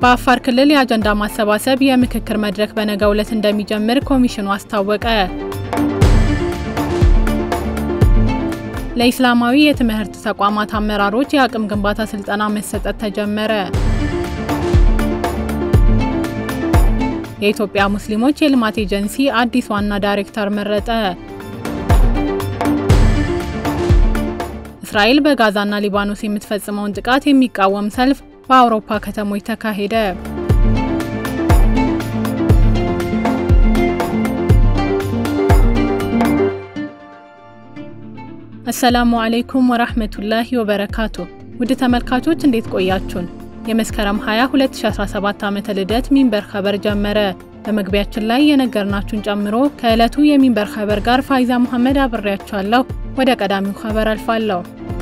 በአፋር ክልል የአጀንዳ ማሰባሰብ የምክክር መድረክ በነገው ዕለት እንደሚጀምር ኮሚሽኑ አስታወቀ። ለኢስላማዊ የትምህርት ተቋማት አመራሮች የአቅም ግንባታ ስልጠና መሰጠት ተጀመረ። የኢትዮጵያ ሙስሊሞች የልማት ኤጀንሲ አዲስ ዋና ዳይሬክተር መረጠ። እስራኤል በጋዛና ሊባኖስ የምትፈጽመውን ጥቃት የሚቃወም ሰልፍ በአውሮፓ ከተሞች ተካሄደ። አሰላሙ አለይኩም ወራህመቱላሂ ወበረካቱ። ውድ ተመልካቾች እንዴት ቆያችሁን? የመስከረም 20 2017 ዓመተ ልደት ሚንበር ኸበር ጀመረ። በመግቢያችን ላይ የነገርናችሁን ጨምሮ ከዕለቱ የሚንበር ኸበር ጋር ፋይዛ መሐመድ አብሬያችኋለሁ። ወደ ቀዳሚው ኸበር አልፋለሁ።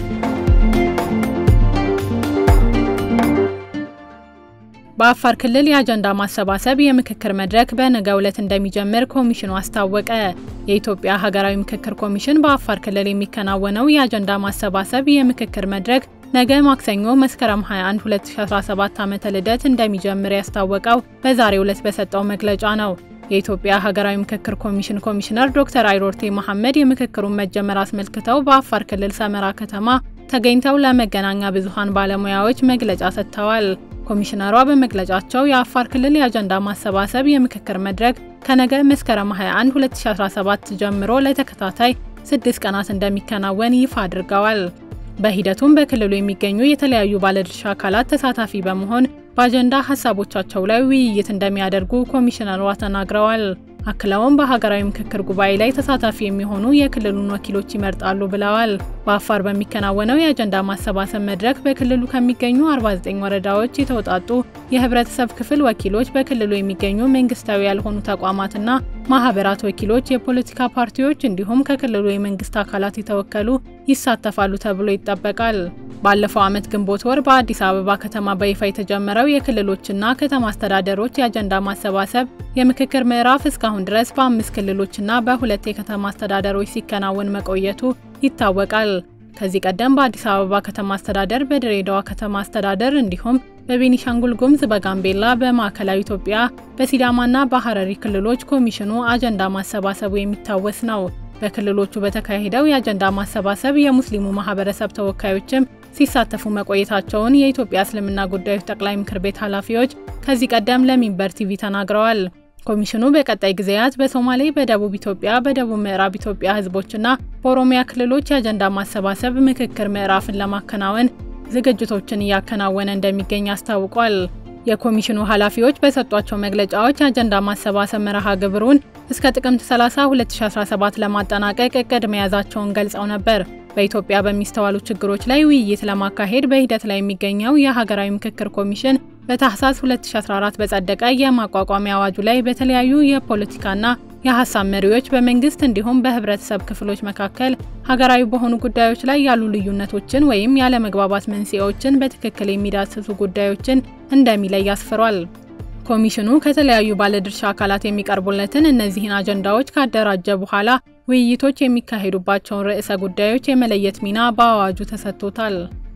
በአፋር ክልል የአጀንዳ ማሰባሰብ የምክክር መድረክ በነገው ዕለት እንደሚጀምር ኮሚሽኑ አስታወቀ። የኢትዮጵያ ሀገራዊ ምክክር ኮሚሽን በአፋር ክልል የሚከናወነው የአጀንዳ ማሰባሰብ የምክክር መድረክ ነገ ማክሰኞ መስከረም 21 2017 ዓመተ ልደት እንደሚጀምር ያስታወቀው በዛሬው ዕለት በሰጠው መግለጫ ነው። የኢትዮጵያ ሀገራዊ ምክክር ኮሚሽን ኮሚሽነር ዶክተር አይሮርቴ መሐመድ የምክክሩን መጀመር አስመልክተው በአፋር ክልል ሰመራ ከተማ ተገኝተው ለመገናኛ ብዙሃን ባለሙያዎች መግለጫ ሰጥተዋል። ኮሚሽነሯ በመግለጫቸው የአፋር ክልል የአጀንዳ ማሰባሰብ የምክክር መድረክ ከነገ መስከረም 21 2017 ጀምሮ ለተከታታይ ስድስት ቀናት እንደሚከናወን ይፋ አድርገዋል። በሂደቱም በክልሉ የሚገኙ የተለያዩ ባለድርሻ አካላት ተሳታፊ በመሆን በአጀንዳ ሀሳቦቻቸው ላይ ውይይት እንደሚያደርጉ ኮሚሽነሯ ተናግረዋል። አክለውም በሀገራዊ ምክክር ጉባኤ ላይ ተሳታፊ የሚሆኑ የክልሉን ወኪሎች ይመርጣሉ ብለዋል። በአፋር በሚከናወነው የአጀንዳ ማሰባሰብ መድረክ በክልሉ ከሚገኙ 49 ወረዳዎች የተውጣጡ የህብረተሰብ ክፍል ወኪሎች፣ በክልሉ የሚገኙ መንግስታዊ ያልሆኑ ተቋማትና ማህበራት ወኪሎች፣ የፖለቲካ ፓርቲዎች እንዲሁም ከክልሉ የመንግስት አካላት የተወከሉ ይሳተፋሉ ተብሎ ይጠበቃል። ባለፈው ዓመት ግንቦት ወር በአዲስ አበባ ከተማ በይፋ የተጀመረው የክልሎችና ከተማ አስተዳደሮች የአጀንዳ ማሰባሰብ የምክክር ምዕራፍ እስካሁን ድረስ በአምስት ክልሎችና በሁለት የከተማ አስተዳደሮች ሲከናወን መቆየቱ ይታወቃል። ከዚህ ቀደም በአዲስ አበባ ከተማ አስተዳደር፣ በድሬዳዋ ከተማ አስተዳደር እንዲሁም በቤኒሻንጉል ጉሙዝ፣ በጋምቤላ፣ በማዕከላዊ ኢትዮጵያ፣ በሲዳማና በሐረሪ ክልሎች ኮሚሽኑ አጀንዳ ማሰባሰቡ የሚታወስ ነው። በክልሎቹ በተካሄደው የአጀንዳ ማሰባሰብ የሙስሊሙ ማህበረሰብ ተወካዮችም ሲሳተፉ መቆየታቸውን የኢትዮጵያ እስልምና ጉዳዮች ጠቅላይ ምክር ቤት ኃላፊዎች ከዚህ ቀደም ለሚንበር ቲቪ ተናግረዋል። ኮሚሽኑ በቀጣይ ጊዜያት በሶማሌ፣ በደቡብ ኢትዮጵያ፣ በደቡብ ምዕራብ ኢትዮጵያ ህዝቦችና በኦሮሚያ ክልሎች የአጀንዳ ማሰባሰብ ምክክር ምዕራፍን ለማከናወን ዝግጅቶችን እያከናወነ እንደሚገኝ አስታውቋል። የኮሚሽኑ ኃላፊዎች በሰጧቸው መግለጫዎች የአጀንዳ ማሰባሰብ መርሃ ግብሩን እስከ ጥቅምት 30 2017 ለማጠናቀቅ እቅድ መያዛቸውን ገልጸው ነበር። በኢትዮጵያ በሚስተዋሉ ችግሮች ላይ ውይይት ለማካሄድ በሂደት ላይ የሚገኘው የሀገራዊ ምክክር ኮሚሽን በታህሳስ 2014 በጸደቀ የማቋቋሚያ አዋጁ ላይ በተለያዩ የፖለቲካና የሀሳብ መሪዎች በመንግስት እንዲሁም በህብረተሰብ ክፍሎች መካከል ሀገራዊ በሆኑ ጉዳዮች ላይ ያሉ ልዩነቶችን ወይም ያለመግባባት መንስኤዎችን በትክክል የሚዳስሱ ጉዳዮችን እንደሚለይ አስፍሯል። ኮሚሽኑ ከተለያዩ ባለድርሻ አካላት የሚቀርቡለትን እነዚህን አጀንዳዎች ካደራጀ በኋላ ውይይቶች የሚካሄዱባቸውን ርዕሰ ጉዳዮች የመለየት ሚና በአዋጁ ተሰጥቶታል።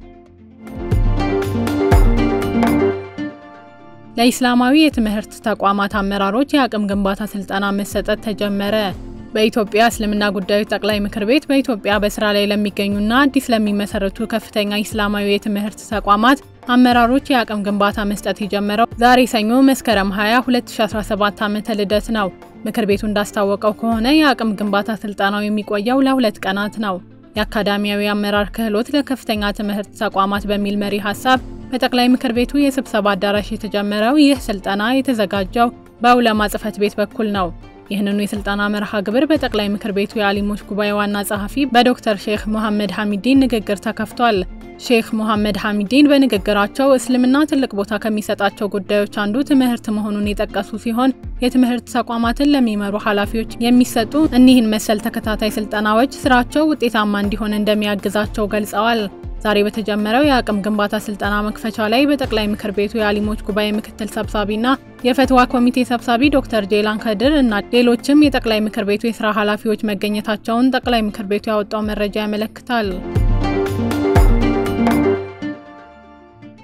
ለኢስላማዊ የትምህርት ተቋማት አመራሮች የአቅም ግንባታ ስልጠና መሰጠት ተጀመረ። በኢትዮጵያ እስልምና ጉዳዮች ጠቅላይ ምክር ቤት በኢትዮጵያ በስራ ላይ ለሚገኙና አዲስ ለሚመሰረቱ ከፍተኛ ኢስላማዊ የትምህርት ተቋማት አመራሮች የአቅም ግንባታ መስጠት የጀመረው ዛሬ ሰኞ መስከረም 20 2017 ዓመተ ልደት ነው። ምክር ቤቱ እንዳስታወቀው ከሆነ የአቅም ግንባታ ስልጠናው የሚቆየው ለሁለት ቀናት ነው። የአካዳሚያዊ አመራር ክህሎት ለከፍተኛ ትምህርት ተቋማት በሚል መሪ ሀሳብ በጠቅላይ ምክር ቤቱ የስብሰባ አዳራሽ የተጀመረው ይህ ስልጠና የተዘጋጀው በዑለማ ጽሕፈት ቤት በኩል ነው። ይህንኑ የስልጠና መርሃ ግብር በጠቅላይ ምክር ቤቱ የአሊሞች ጉባኤ ዋና ጸሐፊ በዶክተር ሼክ ሙሐመድ ሐሚዲን ንግግር ተከፍቷል። ሼክ ሙሐመድ ሐሚዲን በንግግራቸው እስልምና ትልቅ ቦታ ከሚሰጣቸው ጉዳዮች አንዱ ትምህርት መሆኑን የጠቀሱ ሲሆን የትምህርት ተቋማትን ለሚመሩ ኃላፊዎች የሚሰጡ እኒህን መሰል ተከታታይ ስልጠናዎች ስራቸው ውጤታማ እንዲሆን እንደሚያግዛቸው ገልጸዋል። ዛሬ በተጀመረው የአቅም ግንባታ ስልጠና መክፈቻ ላይ በጠቅላይ ምክር ቤቱ የአሊሞች ጉባኤ ምክትል ሰብሳቢና የፈትዋ ኮሚቴ ሰብሳቢ ዶክተር ጄላን ከድር እና ሌሎችም የጠቅላይ ምክር ቤቱ የስራ ኃላፊዎች መገኘታቸውን ጠቅላይ ምክር ቤቱ ያወጣው መረጃ ያመለክታል።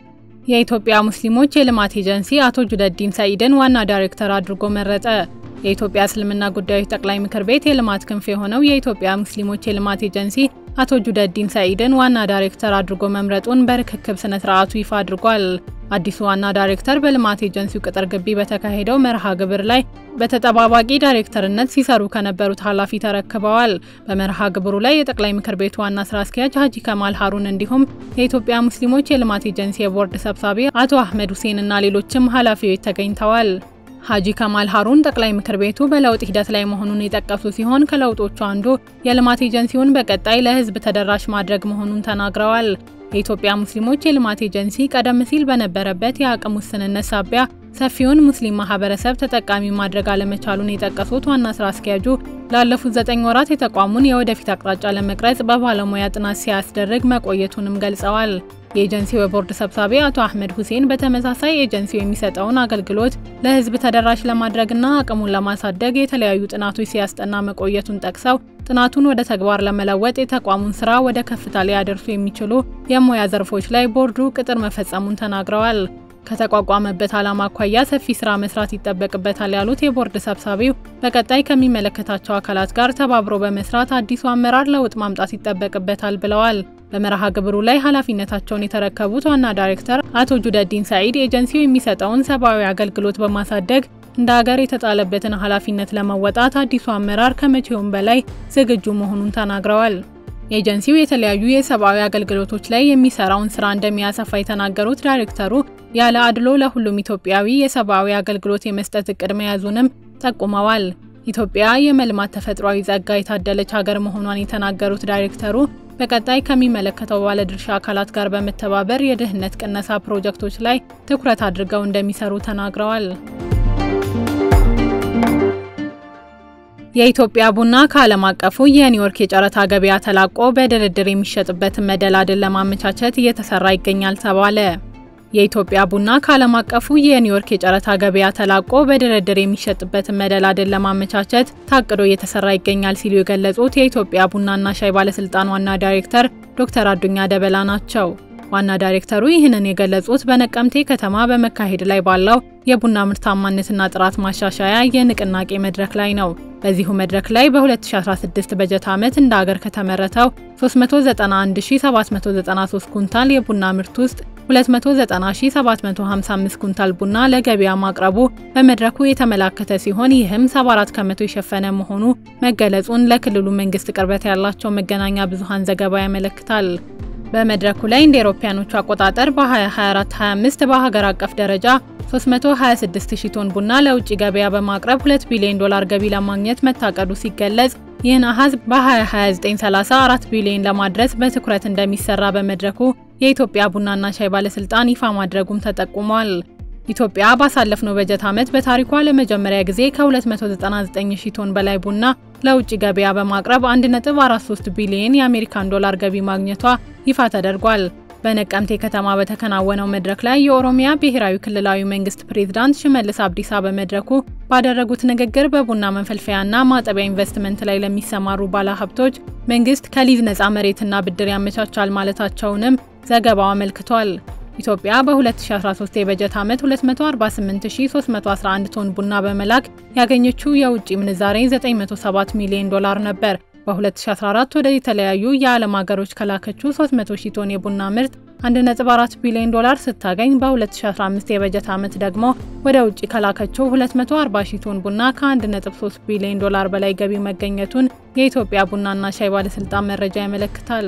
የኢትዮጵያ ሙስሊሞች የልማት ኤጀንሲ አቶ ጁነዲን ሰኢድን ዋና ዳይሬክተር አድርጎ መረጠ። የኢትዮጵያ እስልምና ጉዳዮች ጠቅላይ ምክር ቤት የልማት ክንፍ የሆነው የኢትዮጵያ ሙስሊሞች የልማት ኤጀንሲ አቶ ጁነዲን ሰኢድን ዋና ዳይሬክተር አድርጎ መምረጡን በርክክብ ስነ ስርዓቱ ይፋ አድርጓል። አዲሱ ዋና ዳይሬክተር በልማት ኤጀንሲው ቅጥር ግቢ በተካሄደው መርሃ ግብር ላይ በተጠባባቂ ዳይሬክተርነት ሲሰሩ ከነበሩት ኃላፊ ተረክበዋል። በመርሃ ግብሩ ላይ የጠቅላይ ምክር ቤቱ ዋና ስራ አስኪያጅ ሀጂ ከማል ሀሩን እንዲሁም የኢትዮጵያ ሙስሊሞች የልማት ኤጀንሲ የቦርድ ሰብሳቢ አቶ አህመድ ሁሴን እና ሌሎችም ኃላፊዎች ተገኝተዋል። ሀጂ ከማል ሀሩን ጠቅላይ ምክር ቤቱ በለውጥ ሂደት ላይ መሆኑን የጠቀሱ ሲሆን ከለውጦቹ አንዱ የልማት ኤጀንሲውን በቀጣይ ለሕዝብ ተደራሽ ማድረግ መሆኑን ተናግረዋል። የኢትዮጵያ ሙስሊሞች የልማት ኤጀንሲ ቀደም ሲል በነበረበት የአቅም ውስንነት ሳቢያ ሰፊውን ሙስሊም ማህበረሰብ ተጠቃሚ ማድረግ አለመቻሉን የጠቀሱት ዋና ስራ አስኪያጁ ላለፉት ዘጠኝ ወራት የተቋሙን የወደፊት አቅጣጫ ለመቅረጽ በባለሙያ ጥናት ሲያስደርግ መቆየቱንም ገልጸዋል። የኤጀንሲው የቦርድ ሰብሳቢ አቶ አህመድ ሁሴን በተመሳሳይ ኤጀንሲው የሚሰጠውን አገልግሎት ለህዝብ ተደራሽ ለማድረግና አቅሙን ለማሳደግ የተለያዩ ጥናቶች ሲያስጠና መቆየቱን ጠቅሰው ጥናቱን ወደ ተግባር ለመለወጥ የተቋሙን ስራ ወደ ከፍታ ሊያደርሱ የሚችሉ የሙያ ዘርፎች ላይ ቦርዱ ቅጥር መፈጸሙን ተናግረዋል። ከተቋቋመበት ዓላማ አኳያ ሰፊ ስራ መስራት ይጠበቅበታል ያሉት የቦርድ ሰብሳቢው በቀጣይ ከሚመለከታቸው አካላት ጋር ተባብሮ በመስራት አዲሱ አመራር ለውጥ ማምጣት ይጠበቅበታል ብለዋል። በመርሃ ግብሩ ላይ ኃላፊነታቸውን የተረከቡት ዋና ዳይሬክተር አቶ ጁነዲን ሰኢድ ኤጀንሲው የሚሰጠውን ሰብአዊ አገልግሎት በማሳደግ እንደ ሀገር የተጣለበትን ኃላፊነት ለመወጣት አዲሱ አመራር ከመቼውም በላይ ዝግጁ መሆኑን ተናግረዋል። ኤጀንሲው የተለያዩ የሰብአዊ አገልግሎቶች ላይ የሚሰራውን ስራ እንደሚያሰፋ የተናገሩት ዳይሬክተሩ ያለ አድሎ ለሁሉም ኢትዮጵያዊ የሰብአዊ አገልግሎት የመስጠት እቅድ መያዙንም ጠቁመዋል። ኢትዮጵያ የመልማት ተፈጥሯዊ ጸጋ የታደለች ሀገር መሆኗን የተናገሩት ዳይሬክተሩ በቀጣይ ከሚመለከተው ባለድርሻ አካላት ጋር በመተባበር የድህነት ቅነሳ ፕሮጀክቶች ላይ ትኩረት አድርገው እንደሚሰሩ ተናግረዋል። የኢትዮጵያ ቡና ከዓለም አቀፉ የኒውዮርክ የጨረታ ገበያ ተላቆ በድርድር የሚሸጥበትን መደላድል ለማመቻቸት እየተሰራ ይገኛል ተባለ። የኢትዮጵያ ቡና ከዓለም አቀፉ የኒውዮርክ የጨረታ ገበያ ተላቆ በድርድር የሚሸጥበትን መደላድል ለማመቻቸት ታቅዶ እየተሰራ ይገኛል ሲሉ የገለጹት የኢትዮጵያ ቡናና ሻይ ባለስልጣን ዋና ዳይሬክተር ዶክተር አዱኛ ደበላ ናቸው። ዋና ዳይሬክተሩ ይህንን የገለጹት በነቀምቴ ከተማ በመካሄድ ላይ ባለው የቡና ምርታማነትና ጥራት ማሻሻያ የንቅናቄ መድረክ ላይ ነው። በዚሁ መድረክ ላይ በ2016 በጀት ዓመት እንደ ሀገር ከተመረተው 391793 ኩንታል የቡና ምርት ውስጥ 290755 ኩንታል ቡና ለገበያ ማቅረቡ በመድረኩ የተመላከተ ሲሆን ይህም 74 ከመቶ የሸፈነ መሆኑ መገለጹን ለክልሉ መንግስት ቅርበት ያላቸው መገናኛ ብዙሃን ዘገባ ያመለክታል። በመድረኩ ላይ እንደ አውሮፓውያኖቹ አቆጣጠር በ2024-25 በሀገር አቀፍ ደረጃ 326000 ቶን ቡና ለውጭ ገበያ በማቅረብ 2 ቢሊዮን ዶላር ገቢ ለማግኘት መታቀዱ ሲገለጽ ይህን አሃዝ በ2029-30 4 ቢሊዮን ለማድረስ በትኩረት እንደሚሰራ በመድረኩ የኢትዮጵያ ቡናና ሻይ ባለስልጣን ይፋ ማድረጉም ተጠቁሟል። ኢትዮጵያ ባሳለፍነው በጀት ዓመት በታሪኳ ለመጀመሪያ ጊዜ ከ299000 ቶን በላይ ቡና ለውጭ ገበያ በማቅረብ 1.43 ቢሊዮን የአሜሪካን ዶላር ገቢ ማግኘቷ ይፋ ተደርጓል። በነቀምቴ ከተማ በተከናወነው መድረክ ላይ የኦሮሚያ ብሔራዊ ክልላዊ መንግስት ፕሬዝዳንት ሽመልስ አብዲሳ በመድረኩ ባደረጉት ንግግር በቡና መንፈልፈያና ማጠቢያ ኢንቨስትመንት ላይ ለሚሰማሩ ባለሀብቶች መንግስት ከሊዝ ነፃ መሬትና ብድር ያመቻቻል ማለታቸውንም ዘገባው አመልክቷል። ኢትዮጵያ በ2013 የበጀት ዓመት 248311 ቶን ቡና በመላክ ያገኘችው የውጭ ምንዛሬ 907 ሚሊዮን ዶላር ነበር። በ2014 ወደ የተለያዩ የዓለም ሀገሮች ከላከችው 300 ሺህ ቶን የቡና ምርት 1.4 ቢሊዮን ዶላር ስታገኝ በ2015 የበጀት ዓመት ደግሞ ወደ ውጭ ከላከችው 240 ሺህ ቶን ቡና ከ1.3 ቢሊዮን ዶላር በላይ ገቢ መገኘቱን የኢትዮጵያ ቡናና ሻይ ባለስልጣን መረጃ ያመለክታል።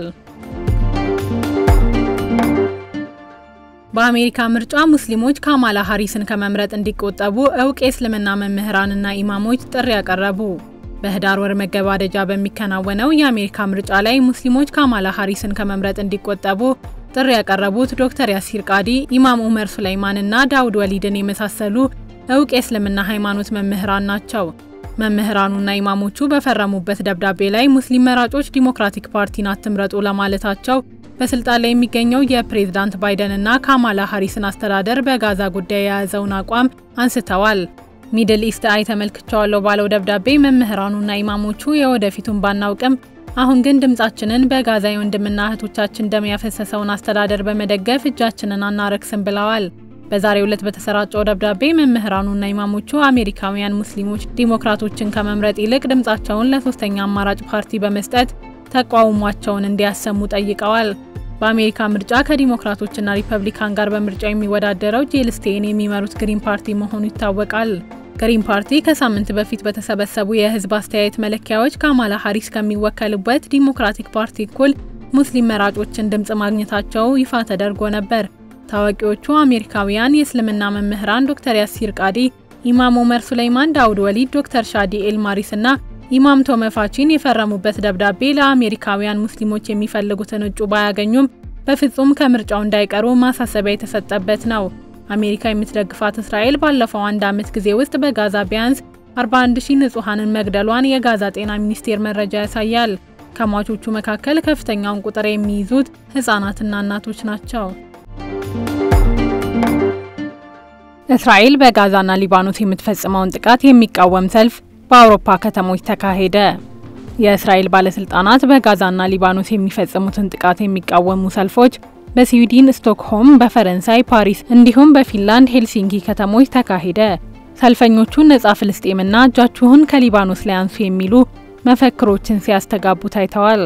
በአሜሪካ ምርጫ ሙስሊሞች ካማላ ሃሪስን ከመምረጥ እንዲቆጠቡ እውቅ የእስልምና መምህራንና ኢማሞች ጥሪ ያቀረቡ። በህዳር ወር መገባደጃ በሚከናወነው የአሜሪካ ምርጫ ላይ ሙስሊሞች ካማላ ሃሪስን ከመምረጥ እንዲቆጠቡ ጥሪ ያቀረቡት ዶክተር ያሲር ቃዲ፣ ኢማም ኡመር ሱለይማንና ዳውድ ወሊድን የመሳሰሉ እውቅ የእስልምና ሃይማኖት መምህራን ናቸው። መምህራኑና ኢማሞቹ በፈረሙበት ደብዳቤ ላይ ሙስሊም መራጮች ዲሞክራቲክ ፓርቲን አትምረጡ ለማለታቸው በስልጣን ላይ የሚገኘው የፕሬዝዳንት ባይደንና ካማላ ሃሪስን አስተዳደር በጋዛ ጉዳይ የያዘውን አቋም አንስተዋል። ሚድል ኢስት አይ ተመልክቻለሁ ባለው ደብዳቤ መምህራኑና ኢማሞቹ የወደፊቱን ባናውቅም አሁን ግን ድምጻችንን በጋዛ የወንድምና እህቶቻችን ደም ያፈሰሰውን አስተዳደር በመደገፍ እጃችንን አናረክስም ብለዋል። በዛሬው ዕለት በተሰራጨው ደብዳቤ መምህራኑና ኢማሞቹ አሜሪካውያን ሙስሊሞች ዲሞክራቶችን ከመምረጥ ይልቅ ድምጻቸውን ለሶስተኛ አማራጭ ፓርቲ በመስጠት ተቃውሟቸውን እንዲያሰሙ ጠይቀዋል። በአሜሪካ ምርጫ ከዲሞክራቶችና ሪፐብሊካን ጋር በምርጫ የሚወዳደረው ጂል ስቴን የሚመሩት ግሪን ፓርቲ መሆኑ ይታወቃል። ግሪን ፓርቲ ከሳምንት በፊት በተሰበሰቡ የህዝብ አስተያየት መለኪያዎች ካማላ ሀሪስ ከሚወከሉበት ዲሞክራቲክ ፓርቲ እኩል ሙስሊም መራጮችን ድምፅ ማግኘታቸው ይፋ ተደርጎ ነበር። ታዋቂዎቹ አሜሪካውያን የእስልምና መምህራን ዶክተር ያሲር ቃዲ፣ ኢማም ኦመር ሱለይማን ዳውድ ወሊድ፣ ዶክተር ሻዲ ኤልማሪስ እና ኢማም ቶመፋቺን የፈረሙበት ደብዳቤ ለአሜሪካውያን ሙስሊሞች የሚፈልጉትን እጩ ባያገኙም በፍጹም ከምርጫው እንዳይቀሩ ማሳሰቢያ የተሰጠበት ነው። አሜሪካ የምትደግፋት እስራኤል ባለፈው አንድ ዓመት ጊዜ ውስጥ በጋዛ ቢያንስ 41 ሺህ ንጹሐንን መግደሏን የጋዛ ጤና ሚኒስቴር መረጃ ያሳያል። ከሟቾቹ መካከል ከፍተኛውን ቁጥር የሚይዙት ህጻናትና እናቶች ናቸው። እስራኤል በጋዛና ሊባኖስ የምትፈጽመውን ጥቃት የሚቃወም ሰልፍ በአውሮፓ ከተሞች ተካሄደ። የእስራኤል ባለስልጣናት በጋዛና ሊባኖስ የሚፈጽሙትን ጥቃት የሚቃወሙ ሰልፎች በስዊድን ስቶክሆም፣ በፈረንሳይ ፓሪስ እንዲሁም በፊንላንድ ሄልሲንኪ ከተሞች ተካሄደ። ሰልፈኞቹ ነጻ ፍልስጤምና እጃችሁን ከሊባኖስ ላይ አንሱ የሚሉ መፈክሮችን ሲያስተጋቡ ታይተዋል።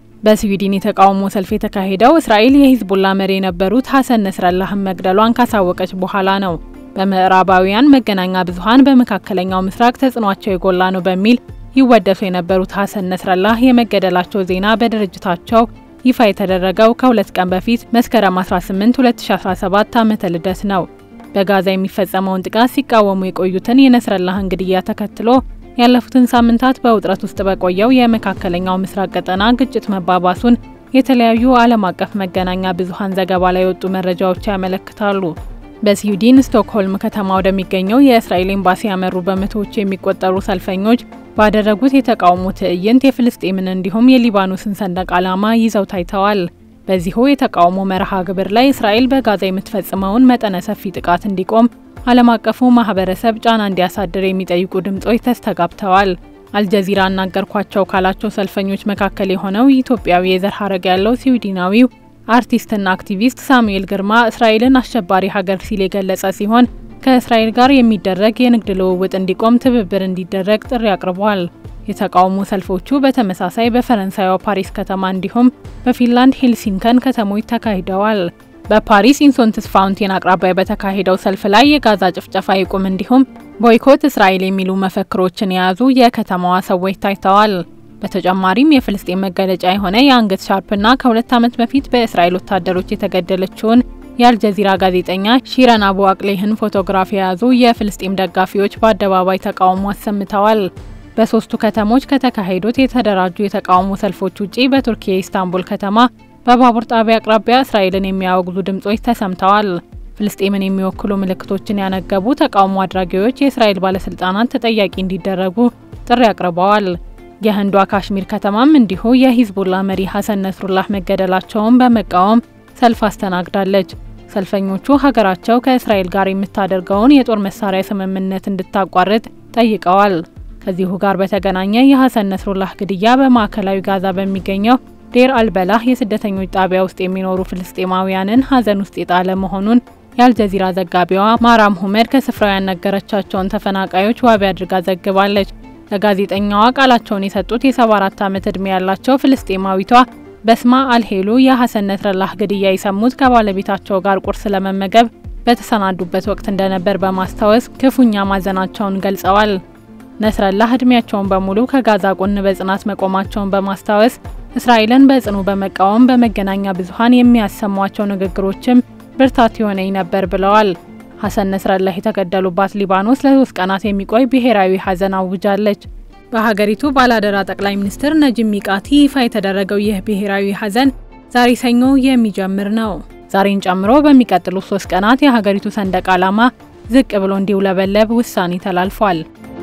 በስዊድን የተቃውሞ ሰልፍ የተካሄደው እስራኤል የሂዝቡላ መሪ የነበሩት ሐሰን ነስረላህን መግደሏን ካሳወቀች በኋላ ነው። በምዕራባውያን መገናኛ ብዙኃን በመካከለኛው ምስራቅ ተጽዕኗቸው የጎላ ነው በሚል ይወደሱ የነበሩት ሐሰን ነስረላህ የመገደላቸው ዜና በድርጅታቸው ይፋ የተደረገው ከሁለት ቀን በፊት መስከረም 18 2017 ዓመተ ልደት ነው። በጋዛ የሚፈጸመውን ጥቃት ሲቃወሙ የቆዩትን የነስረላህን ግድያ ተከትሎ ያለፉትን ሳምንታት በውጥረት ውስጥ በቆየው የመካከለኛው ምስራቅ ቀጠና ግጭት መባባሱን የተለያዩ ዓለም አቀፍ መገናኛ ብዙኃን ዘገባ ላይ የወጡ መረጃዎች ያመለክታሉ። በስዊድን ስቶክሆልም ከተማ ወደሚገኘው የእስራኤል ኤምባሲ ያመሩ በመቶዎች የሚቆጠሩ ሰልፈኞች ባደረጉት የተቃውሞ ትዕይንት የፍልስጤምን እንዲሁም የሊባኖስን ሰንደቅ ዓላማ ይዘው ታይተዋል። በዚሁ የተቃውሞ መርሃ ግብር ላይ እስራኤል በጋዛ የምትፈጽመውን መጠነ ሰፊ ጥቃት እንዲቆም ዓለም አቀፉ ማህበረሰብ ጫና እንዲያሳድር የሚጠይቁ ድምጾች ተስተጋብተዋል። አልጀዚራ አናገርኳቸው ካላቸው ሰልፈኞች መካከል የሆነው ኢትዮጵያዊ የዘር ሐረግ ያለው ስዊድናዊው አርቲስትና አክቲቪስት ሳሙኤል ግርማ እስራኤልን አሸባሪ ሀገር ሲል የገለጸ ሲሆን ከእስራኤል ጋር የሚደረግ የንግድ ልውውጥ እንዲቆም ትብብር እንዲደረግ ጥሪ አቅርቧል። የተቃውሞ ሰልፎቹ በተመሳሳይ በፈረንሳይዋ ፓሪስ ከተማ እንዲሁም በፊንላንድ ሄልሲንከን ከተሞች ተካሂደዋል። በፓሪስ ኢንሶንትስ ፋውንቴን አቅራቢያ በተካሄደው ሰልፍ ላይ የጋዛ ጭፍጨፋ ይቁም እንዲሁም ቦይኮት እስራኤል የሚሉ መፈክሮችን የያዙ የከተማዋ ሰዎች ታይተዋል። በተጨማሪም የፍልስጤን መገለጫ የሆነ የአንገት ሻርፕና ከሁለት ዓመት በፊት በእስራኤል ወታደሮች የተገደለችውን የአልጀዚራ ጋዜጠኛ ሺረን አቡ አቅሌህን ፎቶግራፍ የያዙ የፍልስጤም ደጋፊዎች በአደባባይ ተቃውሞ አሰምተዋል። በሶስቱ ከተሞች ከተካሄዱት የተደራጁ የተቃውሞ ሰልፎች ውጪ በቱርኪ የኢስታንቡል ከተማ በባቡር ጣቢያ አቅራቢያ እስራኤልን የሚያወግዙ ድምጾች ተሰምተዋል። ፍልስጤምን የሚወክሉ ምልክቶችን ያነገቡ ተቃውሞ አድራጊዎች የእስራኤል ባለስልጣናት ተጠያቂ እንዲደረጉ ጥሪ አቅርበዋል። የህንዷ ካሽሚር ከተማም እንዲሁ የሂዝቡላ መሪ ሐሰን ነስሩላህ መገደላቸውን በመቃወም ሰልፍ አስተናግዳለች። ሰልፈኞቹ ሀገራቸው ከእስራኤል ጋር የምታደርገውን የጦር መሳሪያ ስምምነት እንድታቋርጥ ጠይቀዋል። ከዚሁ ጋር በተገናኘ የሐሰን ነስሩላህ ግድያ በማዕከላዊ ጋዛ በሚገኘው ዴር አልበላህ የስደተኞች ጣቢያ ውስጥ የሚኖሩ ፍልስጤማውያንን ሀዘን ውስጥ የጣለ መሆኑን የአልጀዚራ ዘጋቢዋ ማራም ሁመድ ከስፍራው ያነገረቻቸውን ተፈናቃዮች ዋቢ አድርጋ ዘግባለች። ለጋዜጠኛዋ ቃላቸውን የሰጡት የ74 ዓመት ዕድሜ ያላቸው ፍልስጤማዊቷ በስማ አልሄሉ የሐሰን ነስረላህ ግድያ የሰሙት ከባለቤታቸው ጋር ቁርስ ለመመገብ በተሰናዱበት ወቅት እንደነበር በማስታወስ ክፉኛ ማዘናቸውን ገልጸዋል። ነስረላህ እድሜያቸውን በሙሉ ከጋዛ ጎን በጽናት መቆማቸውን በማስታወስ እስራኤልን በጽኑ በመቃወም በመገናኛ ብዙኃን የሚያሰሟቸው ንግግሮችም ብርታት የሆነኝ ነበር ብለዋል። ሐሰን ነስረላህ የተገደሉባት ሊባኖስ ለሶስት ቀናት የሚቆይ ብሔራዊ ሐዘን አውጃለች። በሀገሪቱ ባላደራ ጠቅላይ ሚኒስትር ነጂብ ሚቃቲ ይፋ የተደረገው ይህ ብሔራዊ ሐዘን ዛሬ ሰኞ የሚጀምር ነው። ዛሬን ጨምሮ በሚቀጥሉት ሶስት ቀናት የሀገሪቱ ሰንደቅ ዓላማ ዝቅ ብሎ እንዲውለበለብ ውሳኔ ተላልፏል።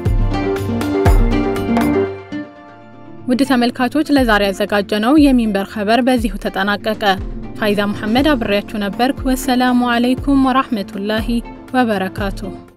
ውድ ተመልካቾች ለዛሬ ያዘጋጀነው የሚንበር ኸበር በዚሁ ተጠናቀቀ። ፋይዛ መሐመድ አብሬያችሁ ነበርኩ። ወሰላሙ አለይኩም ወራህመቱላሂ ወበረካቱሁ